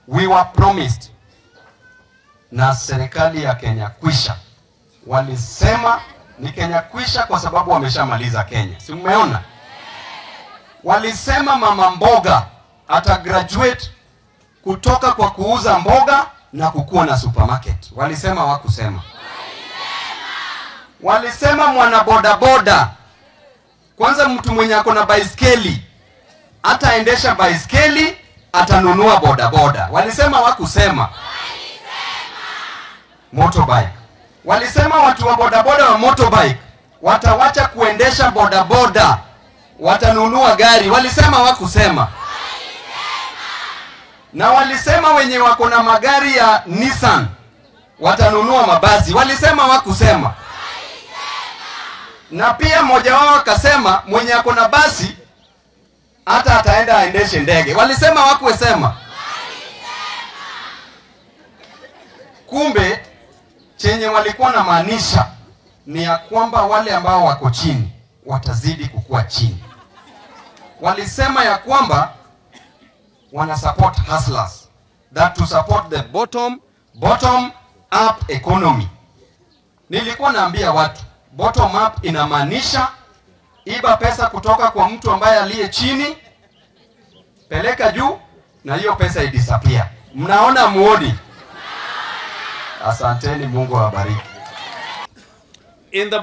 we were promised na serikali ya Kenya Kwisha, walisema ni Kenya Kwisha kwa sababu wameshamaliza Kenya, si mmeona? Walisema mama mboga ata graduate kutoka kwa kuuza mboga na kukuwa na supermarket. Walisema wakusema? Walisema mwana bodaboda, kwanza mtu mwenye ako na baiskeli ataendesha baiskeli, atanunua bodaboda. Walisema wakusema? Motorbike. Walisema watu wa bodaboda wa motorbike watawacha kuendesha bodaboda, watanunua gari. Walisema wakusema? Na walisema wenye wako na magari ya Nissan watanunua mabasi. Walisema wakusema? Na pia mmoja wao akasema mwenye ako na basi hata ataenda aendeshe ndege. Walisema wakuwesema? Kumbe chenye walikuwa na maanisha ni ya kwamba wale ambao wako chini watazidi kukua chini. Walisema ya kwamba wana support hustlers that to support the bottom bottom up economy. Nilikuwa naambia watu bottom up inamaanisha iba pesa kutoka kwa mtu ambaye aliye chini, peleka juu, na hiyo pesa idisappear. Mnaona muoni? Asanteni, Mungu awabariki. In the